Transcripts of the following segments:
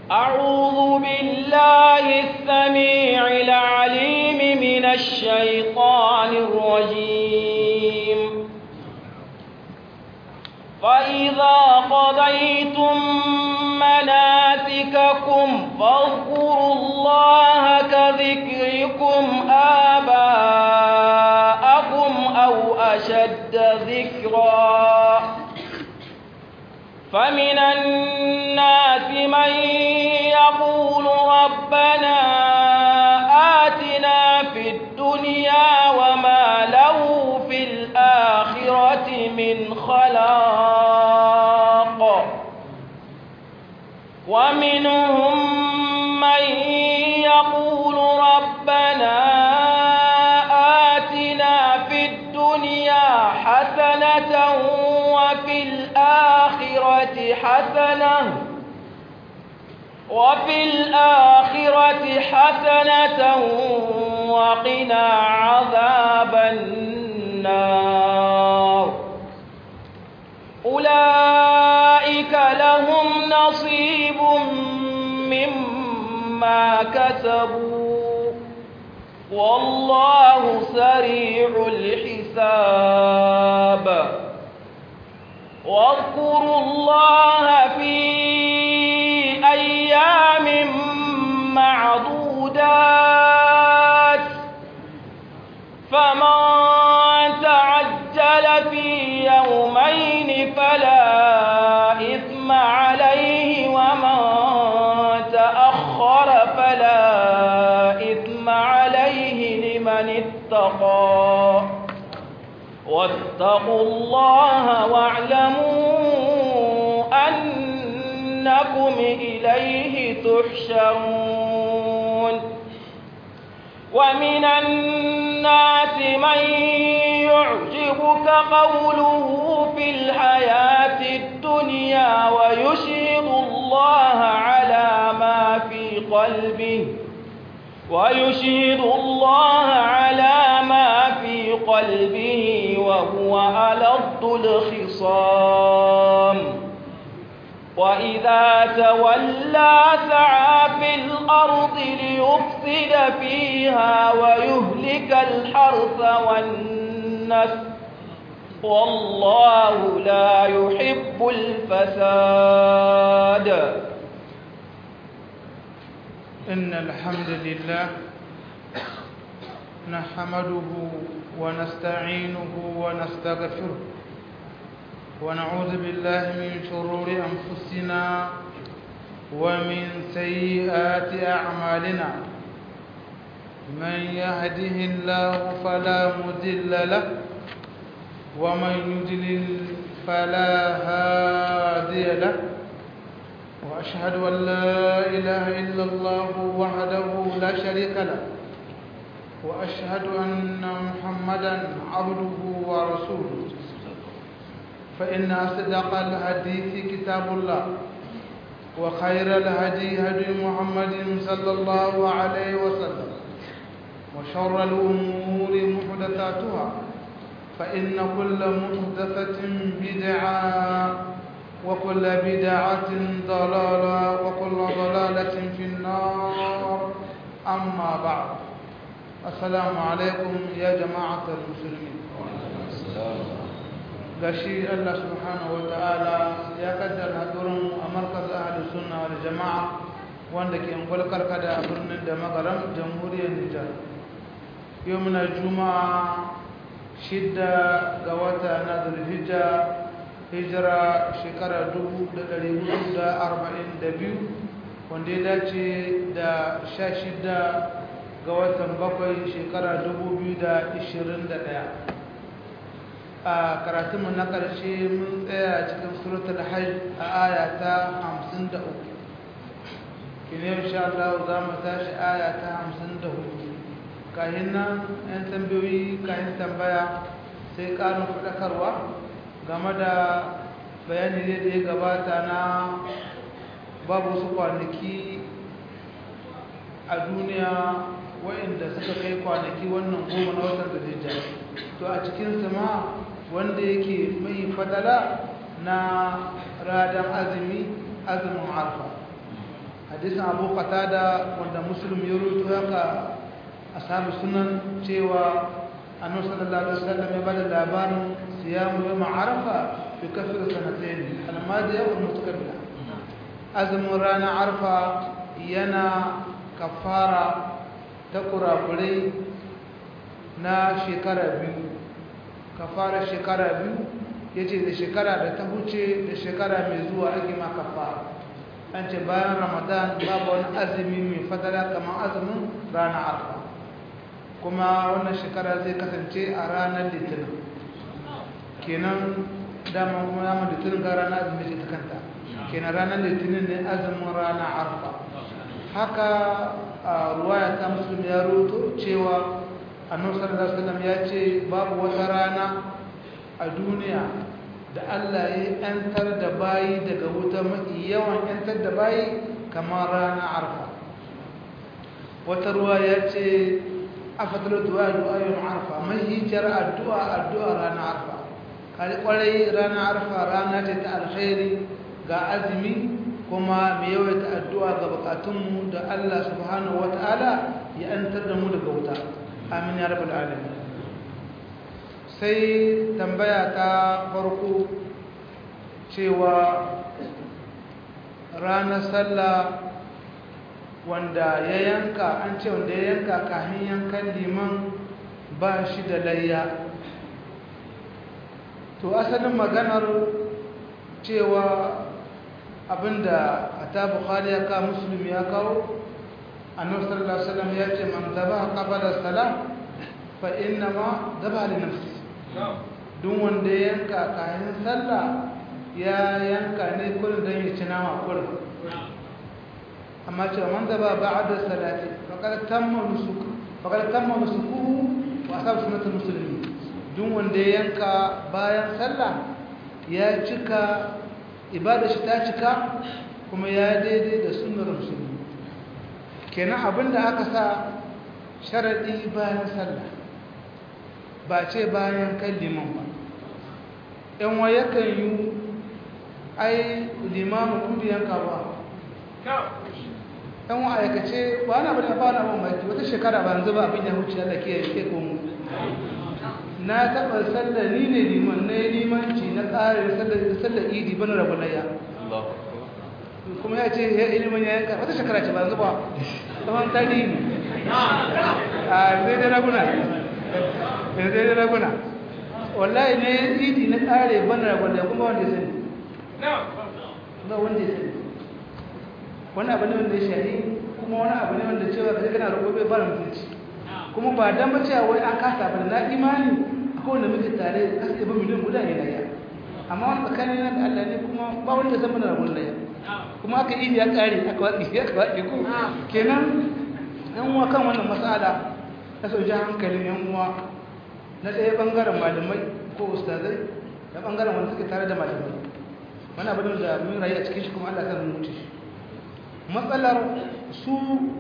أعوذ بالله السميع العليم من الشيطان الرجيم فإذا قضيتم مناسككم فاذكروا الله كذكركم آباءكم أو أشد ذكرا فمن الناس من يقول ربنا آتنا في الدنيا وما له في الآخرة من خلاق ومنهم من يقول ربنا آتنا في الدنيا حسنة وفي الآخرة حسنة وفي الآخرة حسنة وقنا عذاب النار أولئك لهم نصيب مما كسبوا والله سريع الحساب واذكروا الله في أيام معدودات فمن تعجل في يومين فلا إثم عليه ومن تأخر فلا إثم عليه لمن اتقى واتقوا الله واعلموا أنكم إليه تحشرون ومن الناس من يعجبك قوله في الحياة الدنيا ويشهد الله على ما في قلبه ويشهد الله على ما في قلبه وهو ألد الخصام وإذا تولى سعى في الأرض ليفسد فيها ويهلك الحرث والنسل والله لا يحب الفساد إن الحمد لله نحمده ونستعينه ونستغفره ونعوذ بالله من شرور أنفسنا ومن سيئات أعمالنا من يهده الله فلا مضل له ومن يضلل فلا هادي له وأشهد أن لا إله إلا الله وحده لا شريك له وأشهد أن محمدا عبده ورسوله فإن أصدق الحديث كتاب الله وخير الهدي هدي محمد صلى الله عليه وسلم وشر الأمور محدثاتها فإن كل محدثة بدعة وكل بدعة ضلالة وكل ضلالة في النار أما بعد السلام عليكم يا جماعة المسلمين gashi Allah subhanahu wa ta'ala ya kaddara hadurin a markaz ahli sunna wal jama'a wanda ke ungwal karkada a birnin da magaram jamhuriyar Nijar yau muna juma'a shidda ga wata na zulhijja hijira shekara 1442 wanda ya dace da 16 ga watan bakwai shekara 2021 a karatunmu na ƙarshe mun tsaya cikin suratul hajj a aya ta 53 kine insha Allah za mu tashi aya ta 54 kahin nan yan tambayoyi kahin tambaya sai ƙarin faɗakarwa game da bayani ne da ya gabata na babu su kwanaki a duniya waɗanda suka kai kwanaki wannan goma na watan da to a cikinsu ma wanda yake mai fadala na radan azumi azumin arfa hadisin abu qatada wanda muslim ya rubuto haka ashabu sunan cewa annabi sallallahu alaihi wasallam ya bada labarin siyamu yawm arafa fi kafir sanatayn al-madiya wal mutaqabbila azumin ranar arfa yana kafara ta kurakurai na shekara biyu kafara shekara biyu ya ce da shekara da ta huce da shekara mai zuwa ake ma kafara an ce bayan ramadan babu wani azumi mai fadala kamar azumin ranar arfa kuma wannan shekara zai kasance a ranar litinin kenan dama kuma dama litinin ga ranar azumi ce ta kanta kenan ranar litinin ne azumin ranar arfa haka a ruwaya ta musulmi ya roto cewa annabi sallallahu alaihi wasallam ya ce babu wata rana a duniya da Allah ya yantar da bayi daga wuta mafi yawan yantar da bayi kamar rana arfa wata ruwa ya ce afatar du'a du'a yin arfa mai hijar addu'a addu'a rana arfa kari kwarai rana arfa rana ce ta alkhairi ga azumi kuma mai yawaita addu'a ga bukatunmu da Allah subhanahu wata'ala ya yantar da mu daga wuta amin ya rabbal alamin sai tambaya ta farko cewa ranar sallah wanda ya yanka an ce wanda ya yanka kahin yankan liman ba shi da layya to asalin maganar cewa abinda a ta bukhari ya kawo musulmi ya kawo annabi sallallahu alaihi wasallam ya ce man zaba qabala salam fa inna ma zaba li nafsi duk wanda ya yanka kayan sallah ya yanka ne kullum don ya ci nama kullum amma ce man zaba ba'da salati faqad tamma nusuk faqad tamma nusukuhu wa asab sunnatul muslimin duk wanda ya yanka bayan sallah ya cika ibada shi ta cika kuma ya daidai da sunnar musulmi kenan abinda aka sa sharadi bayan sallah ba ce bayan kan liman ba yan wa yakan yi ai limamu kun biyan ka ba yan wa aikace ba na bane ba na mamaki wata shekara ba yanzu ba abin ya huce Allah ke yake ko mu na taɓa sallar ni ne liman na yi limanci na ƙarin sallar idi bana rabu layya kuma ya ce ya ilimin ya yanka wata shekara ce ba yanzu ba tsawon tarihi ne a zai da raguna zai da raguna wallahi ne idi na ƙare bana rabu layya kuma wanda ya sani ba wanda ya sani wani abu ne wanda ya shari kuma wani abu ne wanda cewa ka kana roƙo bai fara mutunci kuma ba dan ba cewa wai an kasa ba na imani akwai wanda muke tare kasa ba miliyan guda ne laya amma wani tsakanin nan da Allah ne kuma ba wanda ya zama na rabon laya kuma aka yi ya kare aka watsi ya watsi ko kenan yan uwa kan wannan mas'ala ta sauke hankalin yan uwa na ɗaya bangaren malamai ko ustazai da bangaren wanda suke tare da malamai wani abin da mun rayu a cikin shi kuma Allah ya san mutu matsalar su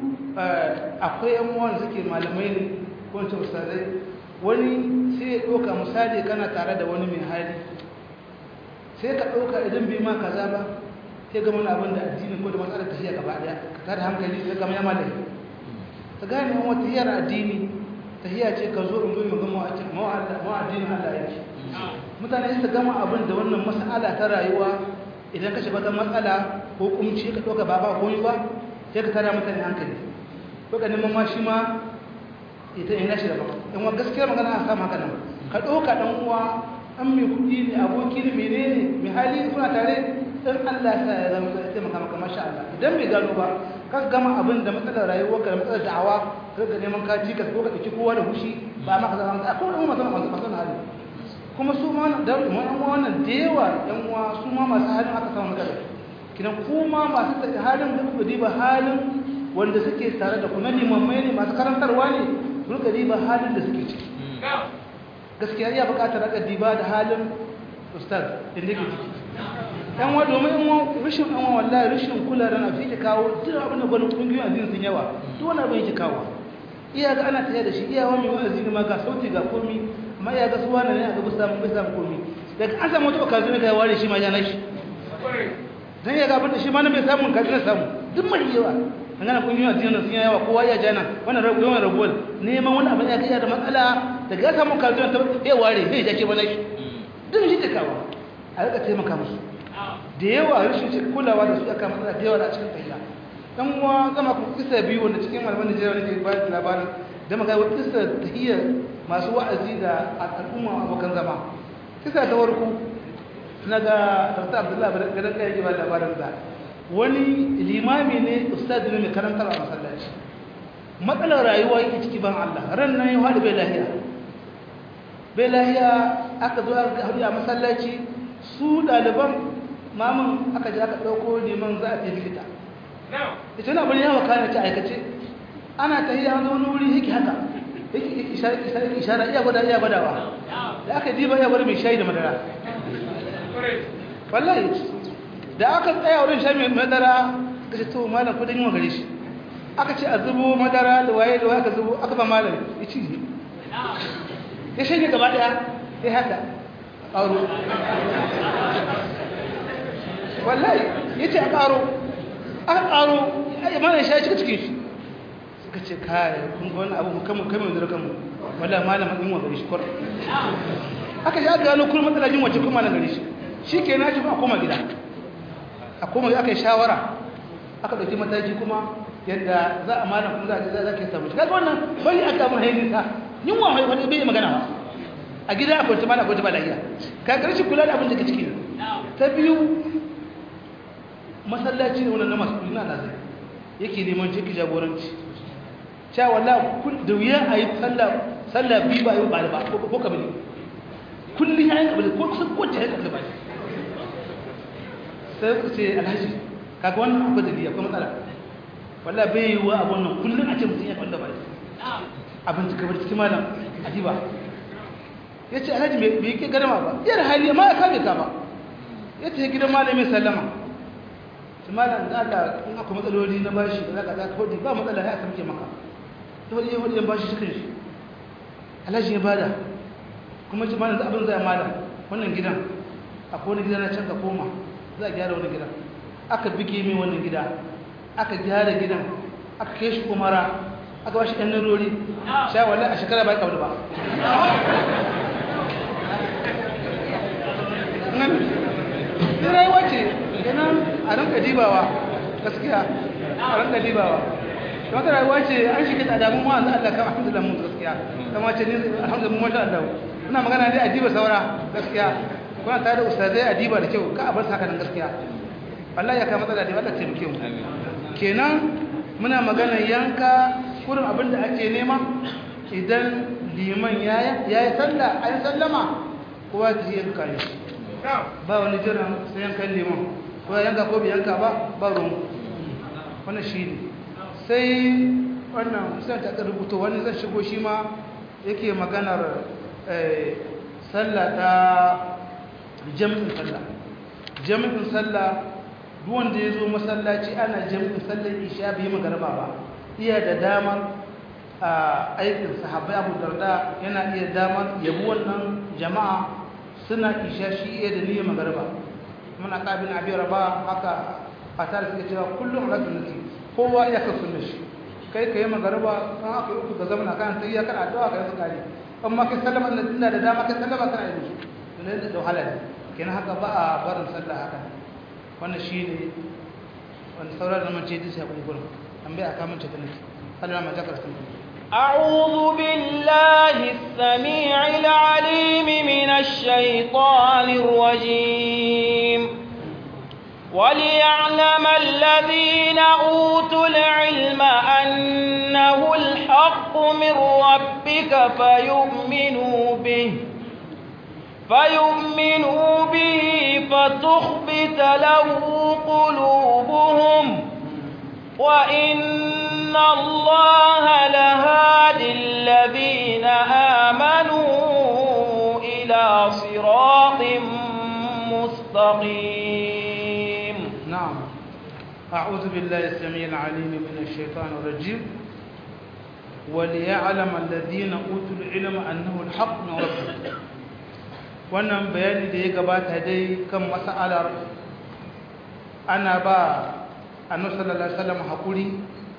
akwai yan uwan suke malamai ne ko wancan ustazai wani sai ya ɗauka misali kana tare da wani mai hali sai ka ɗauka idan bai ma kaza ba sai ga wani abin da addini ko da matsalar tafiya gaba ɗaya ka tada hankali sai kama ya malai ka gane wani wata hiyar addini tahiya ce ka zo in zo mu gama addinin Allah yake mutane su gama abin da wannan mas'ala ta rayuwa idan ka shiga ta matsala ko kumci ka ɗauka ba ba koyi ba sai ka tada mutane hankali ko ka neman ma shi ma ita ina shi da ba in wa gaskiya magana a samu haka nan ka ɗauka ɗan uwa an mai kuɗi ne aboki ne menene mai hali kuna tare in Allah ya sa ya zama zai taimaka maka masha Allah idan bai gano ba ka gama abin da matsalar rayuwar ka da matsalar da'awa ka ga neman ka ci ka ko ka ɗauki kowa da hushi ba maka zama ka ko da mu masu masu hali kuma su ma da yan wannan da yawa yan uwa su ma masu halin aka samu matsala kidan kuma masu tafi halin da kuka diba halin wanda suke tare da kuma limammai ne masu karantarwa ne kuka diba halin da suke ciki gaskiya iya bukatar raka diba da halin ustaz inda ke ciki yan wa domin yan rashin yan wallahi rashin kula da na fi kawo duk abin da gwani kungiyoyin addini sun yawa duk wani abin yake kawo iya ga ana tsaye da shi iya wani wa'azi ne ma ga sauti ga komi amma ya ga suwa ne a gaba samun bai samun komi daga an samu wata okazu ne ka ware shi ma ya nashi dan ya ga abin da shi ma na bai samun kaji na samu duk mai yawa an gana kungiyoyin addinin sun yi yawa kowa ya jana wannan yawan rabuwar neman wani abin ya kai da matsala daga ya samu kalzuwan ta ya ware zai jake bana shi duk shi da kawo a rika taimaka musu da yawa rashin ce kulawa da su aka matsala da yawa a cikin tafiya dan uwa zama ku kisa biyu wanda cikin malaman Najeriya wanda ke bayar da labarin da magana wata kisa tahiyya masu wa'azi da al'umma abokan zama kisa ta warku na ga Dr. Abdullahi gadan kai yake ba labarin da wani limami ne ustaz ne mai karantar a masallaci matsalar rayuwa yake ciki ban Allah ran nan ya haɗu bai lahiya bai lahiya aka zo aka haɗu a masallaci su ɗaliban mamun aka ji aka ɗauko liman za a tafi likita ita na bari yawa kayan ci aikace ana ta hiyar wani wuri yake haka yake ishara iya gwada iya gwadawa da aka diba iya gwada mai shayi da madara wallahi da aka tsaya wurin shayi mai madara ka ce to malam kudin yi wa gare shi aka ce a zubo madara da waye da waye aka zubo aka ba malam ya ci ne ya shanye gaba daya ya haka ƙaro wallahi ya ce a ƙaro aka ƙaro ya mana shi ya cika cikin shi suka ce kare kun ga wani abu mu kama kama da kanmu wallahi malama din wa gari shi kwar aka shi aka gano kullum matsala jin wace kuma na gari shi shi ke na ci ba a koma gida a koma aka yi shawara aka ɗauki mataki kuma yadda za a malam kuma za a za ka samu shi kaga wannan bari aka mun haini ta yunwa mai wani bai magana ba a gida akwai ta malam akwai ta ba lafiya ka karshe kula da abin da ke ciki ta biyu masallaci ne wannan na masu kudi na lazai yake neman ciki jagoranci cewa walla da wuya a yi sallah biyu ba yi ba ba ko kabili kullum ya yi kabili ko kusan kowace ya kabili ba sai ku ce alhaji kaga wannan akwai dalili akwai matsala walla bai yi wa abun nan kullum a ce mutum ya kwanda ba abin cika bar cikin malam adiba ya ce alhaji bai ke garama ba yar hali ma ya kame ka ba ya ce gidan malamin sallama su malam da aka in aka matsaloli na bashi da zaka zaka hodi ba matsala ya samke maka to hodi hodi yan bashi cikin shi alhaji ya bada kuma ji malam abin zai malam wannan gidan akwai wani gida na can ka koma za a gyara wani gidan aka bige mai wannan gida aka gyara gidan aka kai shi umara aka bashi ɗan narori sha wallahi a shekara ba ya kawo ba nan rayuwa ce kenan a ranka dibawa gaskiya a ranka dibawa don ta rayuwa ce an shi kita damun ma Allah kan alhamdulillah mun gaskiya kama ce ni alhamdulillah mun masha Allah ina magana dai a diba saura gaskiya kuna tare da ustazai a diba da kyau ka a bar haka nan gaskiya wallahi ya kai matsala da Allah taimake mu kenan muna magana yanka kurin abin da ake nema idan liman ya yi sallah an sallama kowa ta yanka ne ba wani jiran sai yankan liman ko ya yanka ko bai yanka ba ba ruwan wannan shi ne sai wannan musamman ta rubuto wani zan shigo shi ma yake maganar sallah ta jami'in sallah jami'in sallah duwanda ya zo masallaci ana jami'in sallar isha bai magarba ba iya da damar a aikin sahabbai abu darda yana iya damar yabi wannan jama'a suna isha shi iya da niyyar magarba muna kabin abin raba haka a tare suke cewa kullum a rasu nasi kowa iya kan sunna shi kai ka yi magarba kan aka yi uku ka zama na kan sai ya kana addu'a ka yi tsakari amma kai sallama na tunda da dama kai sallama kana yi musu to da wahala ne kenan haka ba a barin sallah haka wannan shi ne wanda sauran da mace disa ya gurin an bai aka mace ta nake Allah ma jakar sun أعوذ بالله السميع العليم من الشيطان الرجيم وليعلم الذين أوتوا العلم أنه الحق من ربك فيؤمنوا به فيؤمنوا به فتخبت له قلوبهم وإن الله لهادي الذين آمنوا إلى صراط مستقيم نعم أعوذ بالله السميع العليم من الشيطان الرجيم وليعلم الذين أوتوا العلم أنه الحق من ربك wannan bayani da ya gabata dai kan mas'alar ana ba annabi sallallahu alaihi wasallam hakuri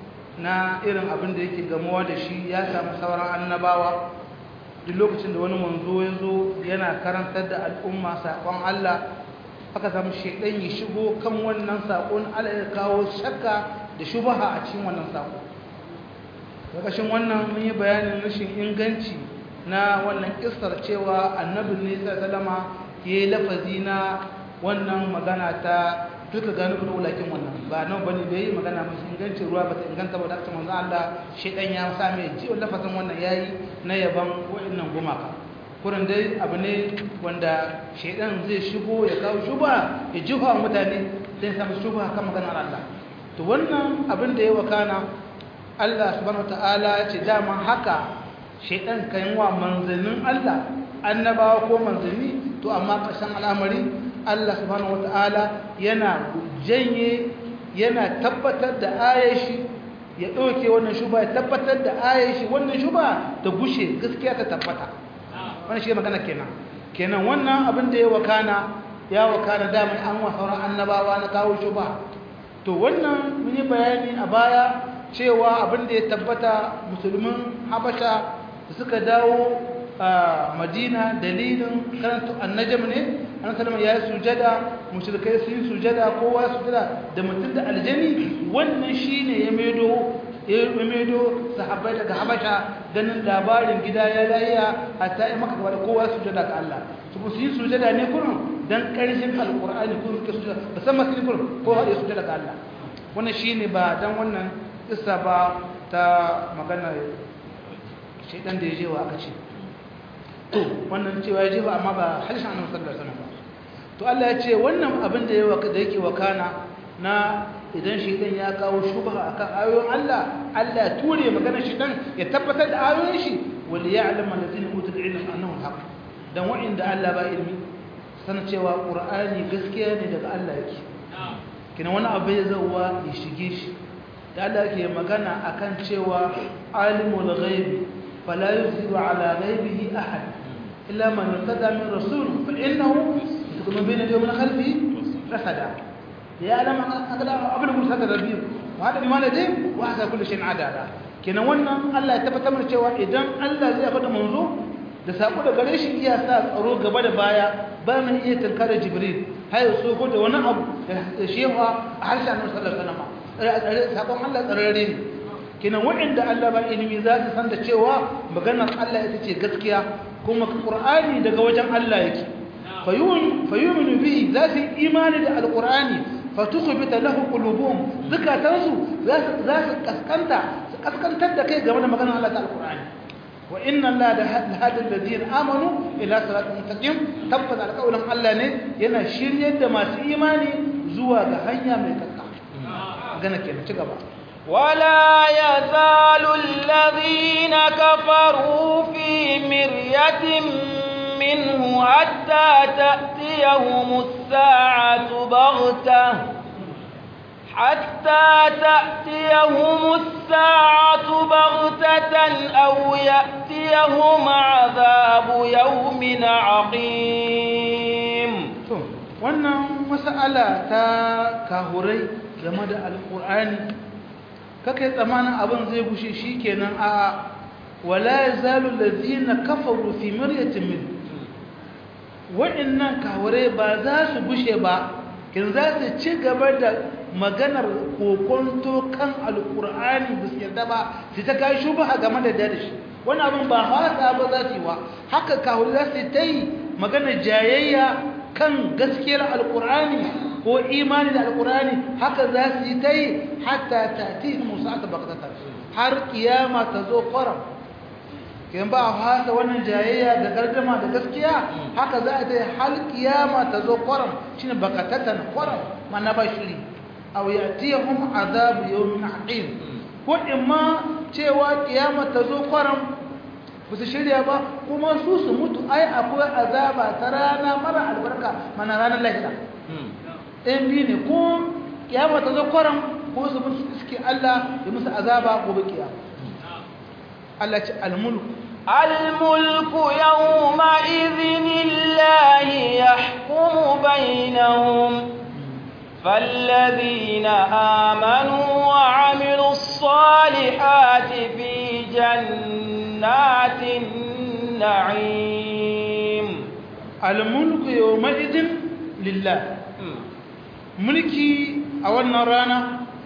na irin abin da yake gamuwa da shi ya samu sauran annabawa duk lokacin da wani manzo ya zo yana karantar da al'umma saƙon Allah aka samu shaidan ya shigo kan wannan saƙon Allah ya kawo shakka da shubaha a cikin wannan saƙo ƙarƙashin wannan mun yi bayanin rashin inganci na wannan kistar cewa annabin ne sallama ya yi lafazi na wannan magana ta duka gano kuna wulakin wannan ba nan bane da yi magana mai ingancin ruwa ba ta inganta ba da aka manzo Allah shedan ya sa mai ji lafazin wannan yayi na yaban wa'annan gumaka kurin dai abu ne wanda shedan zai shigo ya kawo shuba ya juha mutane zai samu shuba kan maganar Allah to wannan abin da ya wakana Allah subhanahu wataala ya ce dama haka shedan kan wa manzannin Allah annabawa ko manzanni to amma ƙarshen al'amari Allah subhanahu wata'ala yana janye yana tabbatar da ayashi ya ɗauke wannan shuba ya tabbatar da ayashi wannan shuba ta gushe gaskiya ta tabbata wannan shi magana kenan kenan wannan abin da ya wakana ya wakana dama an wa sauran annabawa na kawo shuba to wannan mun yi bayani a baya cewa abin da ya tabbata musulmin habasha da suka dawo a madina dalilin karanta annajam ne an salama ya yi sujada mushrikai sun yi sujada kowa sujada da mutum da aljani wannan shine ya medo ya medo sahabbai daga habasha ganin labarin gida ya layiya hatta yi maka gaba da kowa sujada ga Allah su su yi sujada ne kurun dan karshen alqur'ani ko suke sujada musamman sun kurun kowa ya sujada ga Allah wannan shine ba dan wannan kissa ba ta magana shaidan da ya je wa aka ce to wannan cewa ya je ba amma ba halishan annabi sallallahu alaihi wasallam to Allah ya ce wannan abin da da yake wakana na idan shaidan ya kawo shubha akan ayoyin Allah Allah ya ture maganar shaidan ya tabbatar da ayoyin shi wal ya'lamu allazina utul ilma annahu haqq dan wa'inda Allah ba ilmi sanin cewa qur'ani gaskiya ne daga Allah yake kina wani abu ya zauwa ya shige shi da Allah yake magana akan cewa alimul ghaibi fala yuziru ala ghaibihi ahad illa man irtada min rasul fa innahu yakunu bayna yawmin khalfi rasada ya alama akala abul musa da rabbi wa hada bi malade wa hada kullu shay'in adala kenan wannan Allah ya tabbatar mana cewa idan Allah zai faɗa manzo da sako da gare shi iya sa tsaro gaba da baya ba mun iya tankara jibril har ya so da wani abu da shewa a harshen annabi sallallahu alaihi wasallam sakon Allah tsararre ne kinan waɗanda Allah ba ilimi za su san da cewa maganar Allah ita ce gaskiya kuma Qur'ani daga wajen Allah yake fayun fayuminu bihi za su imani da alqur'ani fatukhbita lahu qulubuhum zakatansu za su za su kaskanta su kaskantar da kai game da maganar Allah ta alqur'ani wa inna Allah la hadi alladhina amanu ila siratin mustaqim tabbata alqawlan Allah ne yana shiryar da masu imani zuwa ga hanya mai kakka gana kenan ci gaba ولا يزال الذين كفروا في مرية منه حتى تأتيهم الساعة بغتة حتى تأتيهم الساعة بغتة أو يأتيهم عذاب يوم عقيم wannan mas'ala ta kahurai game da alƙur'ani kake tsamanin abin zai gushe shi kenan a wala yazalu allazina kafaru fi miryatin min wa'annan kahurai ba za su gushe ba kin za su ci gaba da maganar kokonto kan alƙur'ani ba su yarda ba su ta kai shubha game da dare shi wani abin ba hasa ba za su yi wa haka kahurai za su ta yi maganar jayayya kan gaskiyar alkur'ani ko imani da alkur'ani haka za su yi ta yi hatta ta ti musa ta bakatata har kiyama ta zo kwaram kin ba a fasa wannan jayayya da gardama da gaskiya haka za a ta yi har kiyama ta zo kwaram shine bakatatan kwaram mana ba shiri aw yatihum azabu yawmin aqim ko imma cewa kiyama ta zo kwaram ba su shirya ba kuma su su mutu ai akwai azaba ta rana mara albarka mana ranar lahira ɗayan biyu ne ko kiyama ta zo kwaran ko su mutu suke Allah ya musu azaba gobe kiyama Allah ce almulku الملك يومئذ الله يحكم بينهم فالذين آمنوا وعملوا الصالحات في جنات النعيم الملك يومئذ لله mulki a wannan rana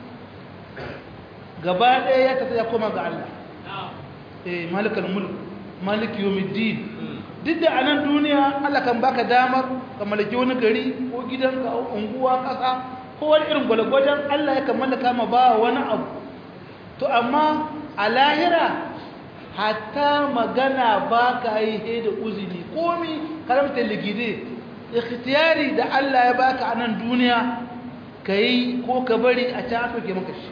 gaba ɗaya ya tafi ya koma ga Allah eh malikal mulk maliki yawmiddin duk da anan duniya Allah kan baka damar ka mallaki wani gari ko gidanka ko unguwa kasa ko wani irin gwalgwajen Allah ya kan mallaka ma ba wani abu to amma a lahira hatta magana ba ka yi he da uzini komi karamta ligide ikhtiyari da Allah ya baka a nan duniya ka yi ko ka bari a can aka ke maka shi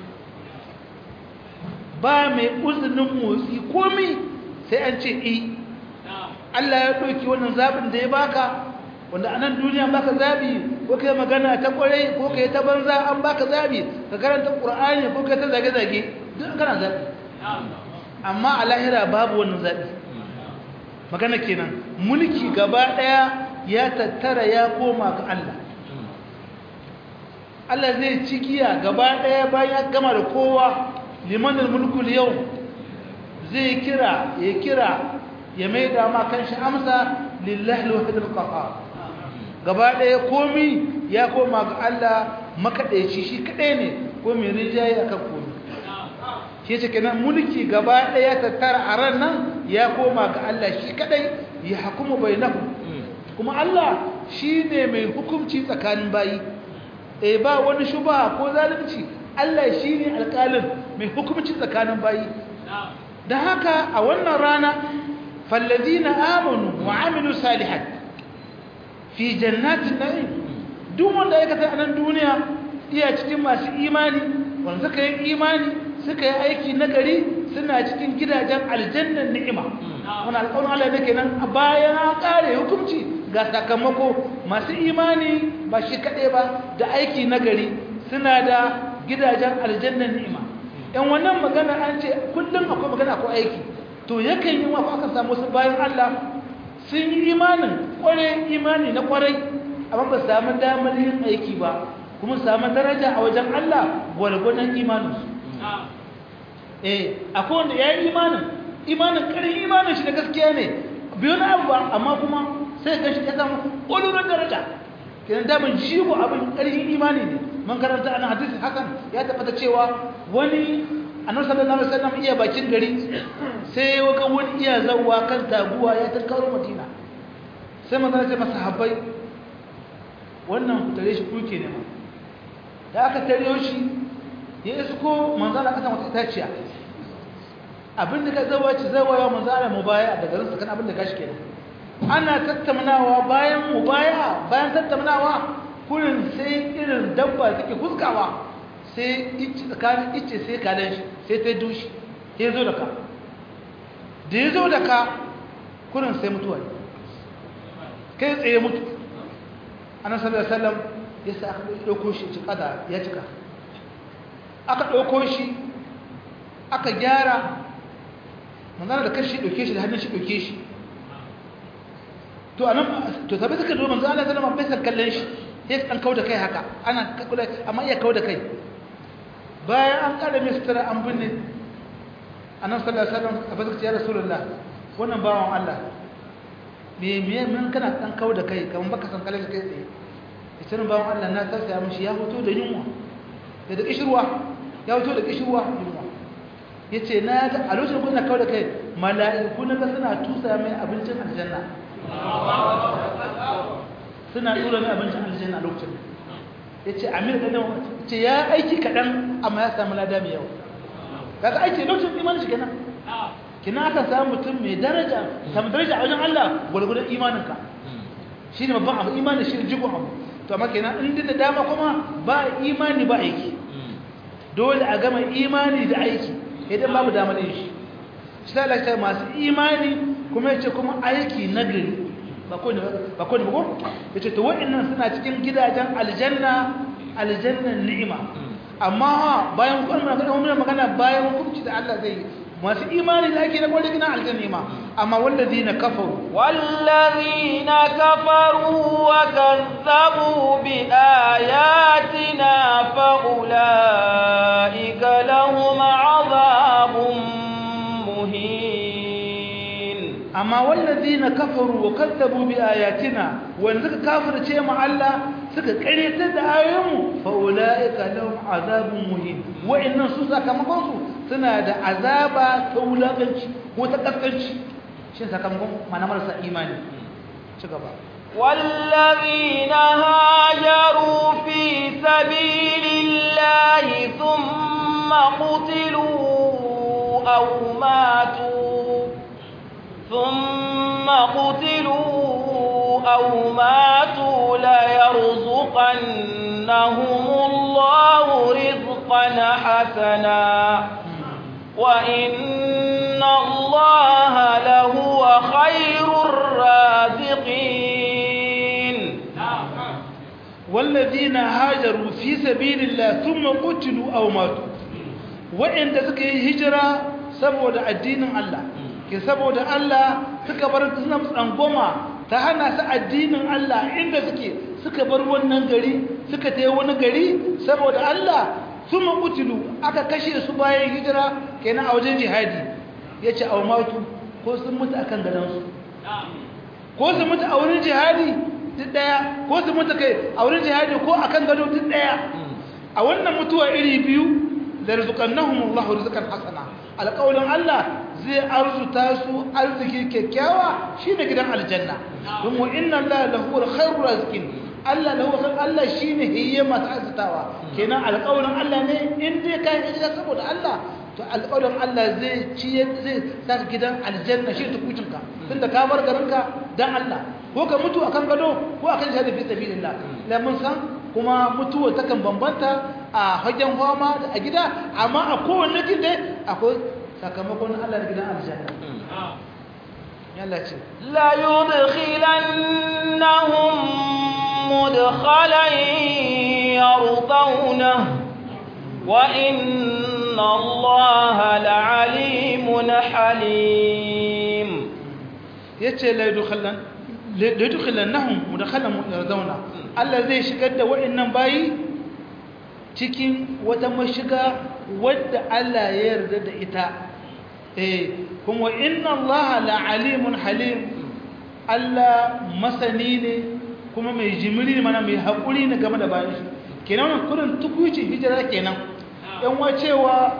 ba mai uzinin motsi komi sai an ce i Allah ya ɗauki wannan zaɓin da ya baka wanda a nan duniya baka zaɓi ko kai magana ta ƙwarai ko kai ta banza an baka zaɓi ka karanta ƙur'ani ko kai ta zage-zage duk kana zaɓi amma a lahira babu wannan zaɓi magana kenan mulki gaba ɗaya ya tattara ya koma ga Allah Allah zai ci giya gaba ɗaya bayan ya gama da kowa limanin mulkul yau zai kira ya kira ya mai dama kan shi amsa lillahi alwahidul qahhar gaba ɗaya komi ya koma ga Allah makaɗaici shi kaɗai ne ko mai rinjaye akan komi shi ce kenan mulki gaba ɗaya tattara a ran nan ya koma ga Allah shi kaɗai ya hukumu bainahu kuma Allah shi ne mai hukunci tsakanin bayi eh ba wani shuba ko zalunci Allah shi ne alƙalin mai hukunci tsakanin bayi da haka a wannan rana falladina amanu wa amilu salihat fi jannatin na'im duk wanda ya kasa a nan duniya iya cikin masu imani wanda suka yi imani suka yi aiki nagari suna cikin gidajen aljannan ni'ima wani alƙawarin Allah ne kenan bayan an ƙare hukunci ga sakamako masu imani ba shi kaɗai ba da aiki nagari suna da gidajen aljannan ni'ima yan wannan magana an ce kullum akwai magana ko aiki to yakan yi wa aka samu su bayan Allah sun yi imanin kwarai imani na kwarai amma ba samu damar yin aiki ba kuma samu daraja a wajen Allah gwargwadon imaninsu eh akwai wanda ya yi imanin imanin ƙarin imanin shi da gaskiya ne biyu na abu ba amma kuma sai ga shi ya samu ƙwalurar daraja kenan damin jigo abin ƙarfin imani ne man karanta ana hadisi hakan ya tabbata cewa wani annabi sallallahu alaihi wasallam iya bakin gari sai waka wani iya zawwa kan taguwa ya tankaro madina sai manzo ya ce masa habbai wannan ku tare shi kuke ne ma da aka tare shi ya isko manzo Allah kasan wata itaciya abin da ka zawa ci zawa ya manzo Allah mubaya daga rinsa kan abin da gashi kenan ana tattaunawa bayan mubaya bayan tattaunawa kurin sai irin dabba take fuskawa sai ice tsakanin ice sai kalan shi sai ta dushi sai zo da ka da ya zo da ka kurin sai mutuwa kai tsaye mutu ana sallar sallam ya sa aka ɗauko shi ci kada ya cika aka ɗauko shi aka gyara manzana da kashi ɗauke shi da hannun shi ɗauke shi to anan to sabai suka zo manzo Allah sallama bai san kallon shi sai an kauda kai haka ana kula amma iya kauda kai bayan an kada mai sutura an binne annabi sallallahu alaihi wasallam a bazaka ya rasulullah wannan bawan Allah me me mun kana dan kauda kai kaman baka san kallon kai tsaye ita bawan Allah na tausaya mishi ya fito da yunwa da da kishirwa ya fito da kishirwa yunwa yace na ga a lokacin kuna kauda kai mala'iku na ga suna tusa mai abincin aljanna suna tura mai abincin aljanna a lokacin ya ce amir da nan ce ya aiki kaɗan amma ya samu lada mai yawa kaga aiki lokacin imanin shi kenan kina aka samu mutum mai daraja samu daraja a wajen Allah gwargwadon imaninka shi ne babban abu imanin shi ne jigon abu to amma kenan in da dama kuma ba imani ba aiki dole a gama imani da aiki idan babu damar yin shi shi ta lalata masu imani kuma ya ce kuma aiki nagari ba ko ne ba ko ya ce to wa'annan suna cikin gidajen aljanna aljannan ni'ima amma bayan kuma magana magana bayan hukunci da Allah zai masu imani da ake da kwalle gina aljanna ma amma wallazina kafaru والذين كفروا وكذبوا بآياتنا فأولئك لهم عذاب مهين amma wallazina kafaru wa kazzabu bi ayatina wanda suka kafirce mu Allah suka karyatar da ayoyinmu fa ulaika lahum azabun muhin wa'annan su sakamakon su suna da azaba ta wulakanci ko ta kaskanci shin sakamakon mana marasa imani ci gaba والذين هاجروا في سبيل الله ثم قتلوا أو ماتوا ثم قتلوا أو ماتوا ليرزقنهم الله رزقا حسنا وإن الله لهو خير الرازقين والذين هاجروا في سبيل الله ثم قتلوا أو ماتوا وإن تسكي هجرة سبود الدين الله ke saboda Allah suka bar suna tsangoma ta hana su addinin Allah inda suke suka bar wannan gari suka tayi wani gari saboda Allah sun makutilu aka kashe su bayan hijira kenan a wajen jihadi ya ce aumatu ko sun mutu a kan gadansu ko su mutu a wurin jihadi duk daya ko su mutu kai a wurin jihadi ko a kan gado duk daya a wannan mutuwa iri biyu da rizqannahumullahu rizqan hasana alƙawlin Allah zai arzuta su arziki kyakkyawa shine gidan aljanna don wa inna Allah lahu khairur rizqin Allah lahu Allah shine hiyya masu arzutawa kenan alƙawlin Allah ne in dai ka yi saboda Allah to alƙawlin Allah zai ci zai saka gidan aljanna shi tukucinka tunda ka bar garinka dan Allah ko ka mutu akan gado ko akan shahada fi sabilillah la mun san kuma mutuwa takan bambanta a hagen fama da a gida amma a kowanne gida akwai sakamakon Allah da gidan aljanna yalla ce la yudkhilannahum mudkhalan yardawna wa inna Allaha la'alimun halim yace la yudkhilan la yudkhilannahum mudkhalan yardawna Allah zai shigar da wa'annan bayi cikin wata mashiga wadda Allah ya yarda da ita eh kuma inna Allah la'alimun halim Allah masani ne kuma mai jimiri mana mai haƙuri ne game da bayan shi kenan wannan kurin tukuci hijira kenan yan wacewa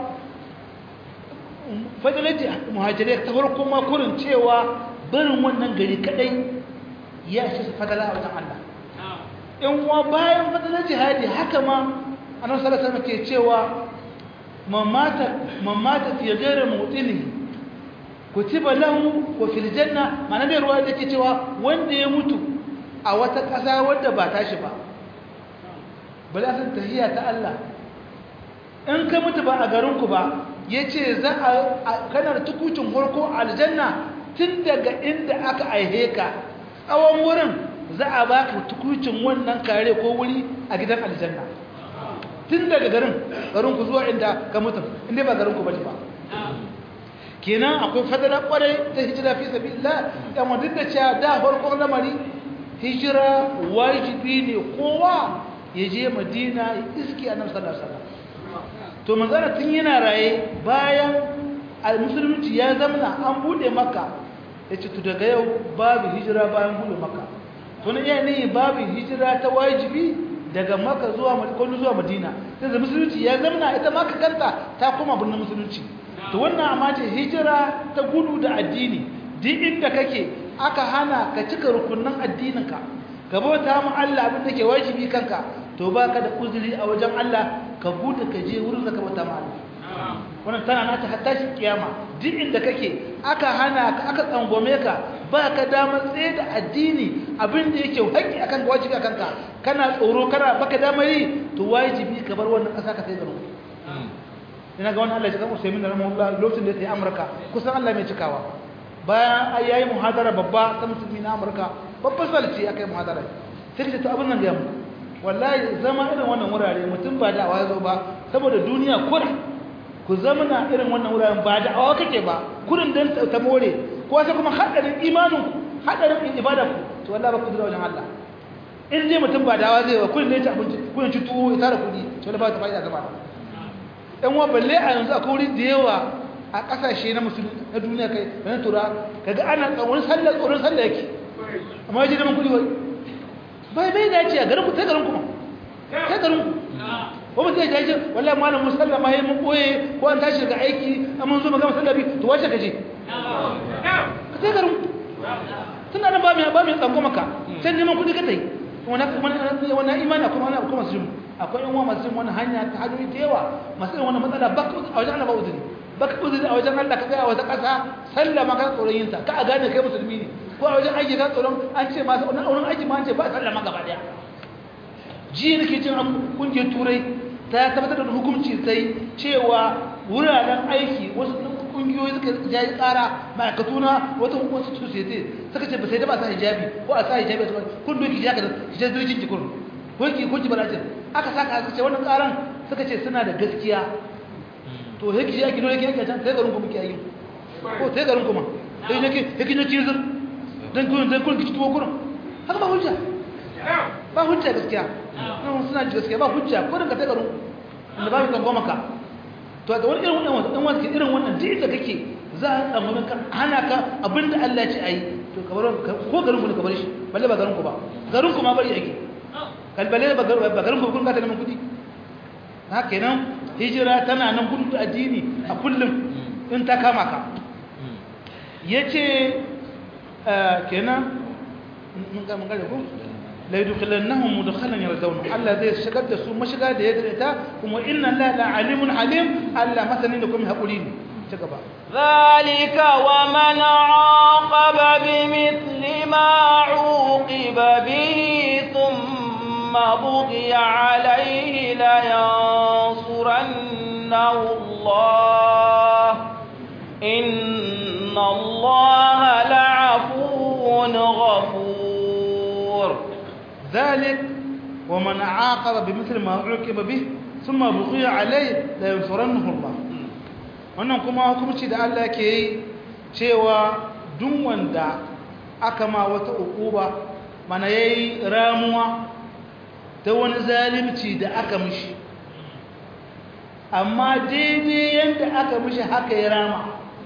fadalati muhajirai ta farko ma kurin cewa barin wannan gari kadai ya shi su fadala a wajen Allah in wa bayan fadalar jihadi haka ma annabi sallallahu alaihi wasallam ke cewa mamata mamata fi ghairi mutini kutiba lahu wa fil janna mana da ruwa da ke cewa wanda ya mutu a wata ƙasa wadda ba tashi ba bala san tahiyya ta Allah in ka mutu ba a garin ku ba yace za a kanar tukucin farko aljanna tun daga inda aka aihe ka tsawon wurin za a baka tukucin wannan kare ko wuri a gidan aljanna tun daga garin garin ku zuwa inda ka mutum inda ba garin ku bane ba kenan akwai fadala kwarai ta hijira fi sabilillah dan wanda da cewa da farkon lamari hijira wajibi ne kowa ya je madina ya iski annabi sallallahu alaihi wasallam to manzara tun yana raye bayan musulunci ya zamana an bude makka yace to daga yau babu hijira bayan bude makka to ne yayin babu hijira ta wajibi daga maka zuwa kwallo zuwa madina sai musulunci ya zamana ita maka kanta ta koma birnin musulunci to wannan amma ce hijira ta gudu da addini duk inda kake aka hana ka cika rukunin addininka ka bauta mu Allah abin da ke wajibi kanka to baka da uzuri a wajen Allah ka gudu ka je wurin da ka bauta mu Allah wannan tana nata hatta shi kiyama duk inda kake aka hana ka aka tsangwame ka ba ka damar tsaye da addini abin da yake haƙƙi akan wajibi akan ka kana tsoro kana baka damar yi to wajibi ka bar wannan ƙasa ka sai garin ina ga wannan Allah ya kan Usaimin rahimahullah lokacin da ya yi Amurka kusan Allah mai cikawa bayan ai yayi muhadara babba ta musulmi na Amurka babban salci akai muhadara sai ka to abin nan ya mu wallahi zama irin wannan wurare mutum ba da awa zo ba saboda duniya kura ku zama na irin wannan wuraren ba da awa kake ba kurin dan ta more ko sai kuma hadarin imanin ku hadarin ibada ku to wallahi ba ku da wajen Allah in dai mutum ba dawa zai wa kurin ne ta abinci kurin ci tuwo ya tara kudi to wallahi ba ta fa'ida gaba ɗan wa balle a yanzu akwai wuri da yawa a ƙasashe na musulmi na duniya kai na tura kaga ana tsoron sallah tsoron sallah yake amma yaje neman kudi wai bai bai dace a garin ku sai garin ku ma sai garin ku ko mutum ya ce wallahi malam musallama yayin mun koye ko an tashi daga aiki amma mun zo magana sallabi to wace kaje ka sai garin ku tunda nan ba mu ba mu tsango maka sai neman kudi ka tai wannan wannan imani kuma ana kuma su akwai yan uwa masu yin wannan hanya ta hanyoyi da yawa masu yin wannan matsala ba a wajen Allah ba uzuri ba ka uzuri a wajen Allah ka tsaya a wata ƙasa sallama ka tsoron yin ta ka a gane kai musulmi ne ko a wajen aiki ka tsoron an ce masu wani auren aiki ma an ce ba sallama gaba daya ji nake cin kungiyar turai ta tabbatar da hukunci sai cewa wuraren aiki wasu kungiyoyi suka jayi kara ma'aikatu na wata wasu society suka ce ba sai da ba sa hijabi ko a sa hijabi a kun doki ya ka hijabi zirgin jikin ko ki ko ki barajin aka saka aka ce wannan karan suka ce suna da gaskiya to yake ji ake dole yake can sai garin ku muke yi ko sai garin ku ma sai yake yake ne kizir dan kun dan kun kici tuwo kurin haka ba hujja ba hujja gaskiya nan suna ji gaskiya ba hujja ko da ka sai garin inda ba mu kan goma ka to da wani irin wannan dan wani irin wannan duk da kake za a tsamu ka hana ka abinda Allah ya ce ayi to ka bar ko garin ku ne ka bar shi balle ba garin ku ba garin ku ma bari yake kalbale ba garin ku kun ka ta neman kudi haka kenan hijira tana nan gudu addini a kullum in ta kama ka yace kenan mun ga mun ga ko la yudkhilannahum mudkhalan yardawna Allah zai shigar da su mashiga da ya dare kuma inna la la alimun alim Allah masanin da kuma hakuri ne ci gaba ذلك ومن عاقب بمثل ما عوقب به ثم بغي عليه لينصرنه الله إن الله لعفو غفور ذلك ومن عاقب بمثل ما عوقب به ثم بغي عليه لينصرنه الله wannan kuma hukumci da Allah ke yi cewa duk wanda aka ma wata ukuba mana yayi ramuwa ta wani zalimci da aka mishi amma daidai yadda aka mishi haka ya rama